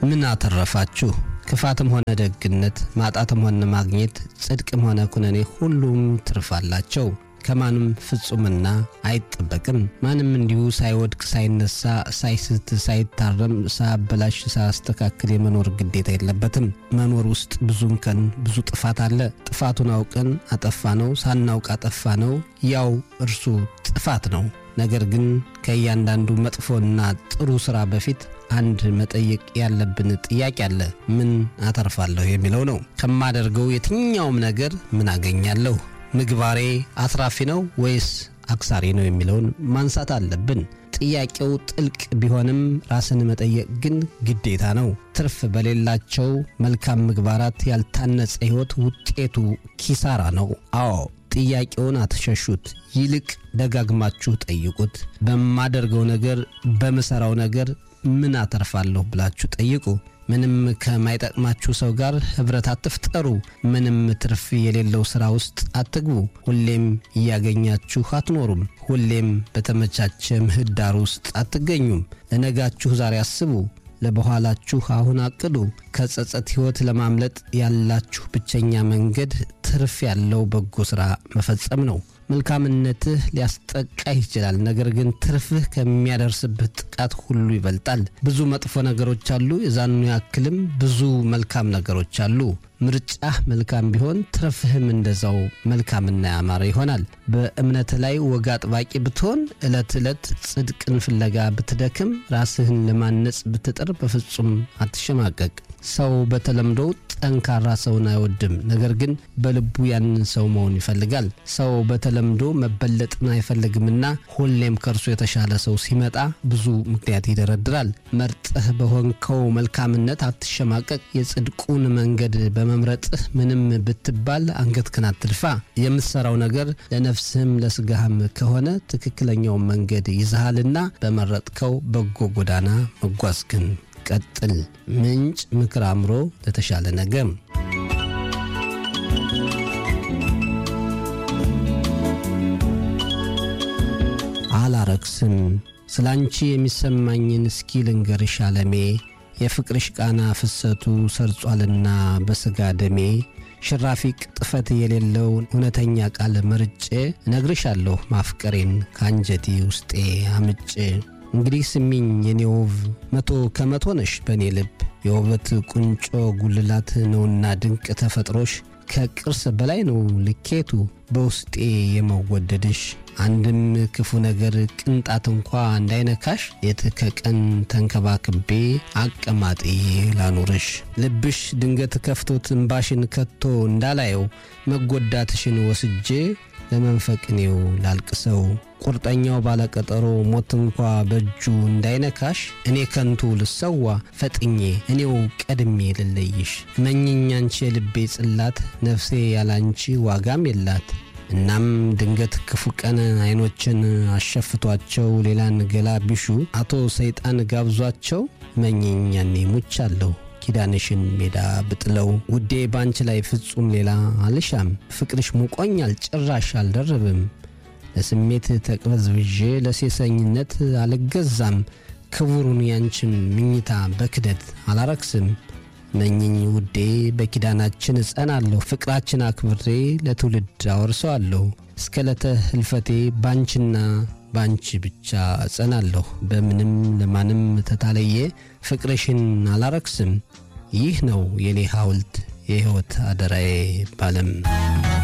ምን አተረፋችሁ? ክፋትም ሆነ ደግነት፣ ማጣትም ሆነ ማግኘት፣ ጽድቅም ሆነ ኩነኔ ሁሉም ትርፍ አላቸው። ከማንም ፍጹምና አይጠበቅም። ማንም እንዲሁ ሳይወድቅ ሳይነሳ፣ ሳይስት፣ ሳይታረም፣ ሳያበላሽ፣ ሳያስተካክል የመኖር ግዴታ የለበትም። መኖር ውስጥ ብዙ እንከን፣ ብዙ ጥፋት አለ። ጥፋቱን አውቀን አጠፋ ነው፣ ሳናውቅ አጠፋ ነው፣ ያው እርሱ ጥፋት ነው። ነገር ግን ከእያንዳንዱ መጥፎና ጥሩ ሥራ በፊት አንድ መጠየቅ ያለብን ጥያቄ አለ። ምን አተርፋለሁ የሚለው ነው። ከማደርገው የትኛውም ነገር ምን አገኛለሁ? ምግባሬ አትራፊ ነው ወይስ አክሳሪ ነው የሚለውን ማንሳት አለብን። ጥያቄው ጥልቅ ቢሆንም ራስን መጠየቅ ግን ግዴታ ነው። ትርፍ በሌላቸው መልካም ምግባራት ያልታነጸ ሕይወት ውጤቱ ኪሳራ ነው። አዎ ጥያቄውን አትሸሹት፣ ይልቅ ደጋግማችሁ ጠይቁት። በማደርገው ነገር፣ በምሠራው ነገር ምን አተርፋለሁ ብላችሁ ጠይቁ። ምንም ከማይጠቅማችሁ ሰው ጋር ኅብረት አትፍጠሩ። ምንም ትርፍ የሌለው ሥራ ውስጥ አትግቡ። ሁሌም እያገኛችሁ አትኖሩም። ሁሌም በተመቻቸ ምህዳር ውስጥ አትገኙም። ለነጋችሁ ዛሬ አስቡ፣ ለበኋላችሁ አሁን አቅዱ። ከጸጸት ሕይወት ለማምለጥ ያላችሁ ብቸኛ መንገድ ትርፍ ያለው በጎ ሥራ መፈጸም ነው። መልካምነትህ ሊያስጠቃህ ይችላል። ነገር ግን ትርፍህ ከሚያደርስብህ ጥቃት ሁሉ ይበልጣል። ብዙ መጥፎ ነገሮች አሉ፣ የዛኑ ያክልም ብዙ መልካም ነገሮች አሉ። ምርጫህ መልካም ቢሆን ትርፍህም እንደዛው መልካምና ያማረ ይሆናል። በእምነትህ ላይ ወግ አጥባቂ ብትሆን፣ ዕለት ዕለት ጽድቅን ፍለጋ ብትደክም፣ ራስህን ለማነጽ ብትጥር በፍጹም አትሸማቀቅ። ሰው በተለምዶ ጠንካራ ሰውን አይወድም፣ ነገር ግን በልቡ ያንን ሰው መሆን ይፈልጋል። ሰው በተለምዶ መበለጥን አይፈልግምና ሁሌም ከእርሱ የተሻለ ሰው ሲመጣ ብዙ ምክንያት ይደረድራል። መርጠህ በሆንከው መልካምነት አትሸማቀቅ። የጽድቁን መንገድ በመምረጥህ ምንም ብትባል አንገትህን አትድፋ። የምትሠራው ነገር ለነፍስህም ለሥጋህም ከሆነ ትክክለኛውን መንገድ ይዘሃልና በመረጥከው በጎ ጎዳና መጓዝህን ቀጥል። ምንጭ ምክር አእምሮ ለተሻለ ነገም አላረክስም። ስለ አንቺ የሚሰማኝን እስኪ ልንገርሽ አለሜ የፍቅርሽ ቃና ፍሰቱ ሰርጿልና በሥጋ ደሜ ሽራፊ ቅጥፈት የሌለው እውነተኛ ቃል መርጬ እነግርሻለሁ ማፍቀሬን ከአንጀቴ ውስጤ አምጬ እንግዲህ ስሚኝ የኔ ውብ መቶ ከመቶ ነሽ በእኔ ልብ የውበት ቁንጮ ጉልላት ነውና ድንቅ ተፈጥሮሽ ከቅርስ በላይ ነው ልኬቱ በውስጤ የመወደድሽ አንድም ክፉ ነገር ቅንጣት እንኳ እንዳይነካሽ ሌት ከቀን ተንከባክቤ አቀማጤ ላኑርሽ ልብሽ ድንገት ከፍቶት እምባሽን ከቶ እንዳላየው መጎዳትሽን ወስጄ ለመንፈቅኔው ላልቅሰው ቁርጠኛው ባለቀጠሮ ሞት እንኳ በእጁ እንዳይነካሽ እኔ ከንቱ ልሰዋ ፈጥኜ እኔው ቀድሜ ልለይሽ መኝኝ አንቺ የልቤ ጽላት ነፍሴ ያላንቺ ዋጋም የላት እናም ድንገት ክፉ ቀን አይኖችን አሸፍቷቸው ሌላን ገላ ቢሹ አቶ ሰይጣን ጋብዟቸው መኝኝ ያኔ ሙቻለሁ ኪዳንሽን ሜዳ ብጥለው ውዴ ባንቺ ላይ ፍጹም ሌላ አልሻም ፍቅርሽ ሙቆኛል ጭራሽ አልደርብም ለስሜት ተቅበዝብዤ ለሴሰኝነት አልገዛም ክቡሩን ያንቺን ምኝታ በክደት አላረክስም መኝኝ ውዴ በኪዳናችን እጸናለሁ ፍቅራችን አክብሬ ለትውልድ አወርሰዋለሁ እስከ ለተ ህልፈቴ ባንቺና ባንቺ ብቻ እጸናለሁ በምንም ለማንም ተታለየ ፍቅርሽን አላረክስም ይህ ነው የኔ ሐውልት የሕይወት አደራዬ ባለም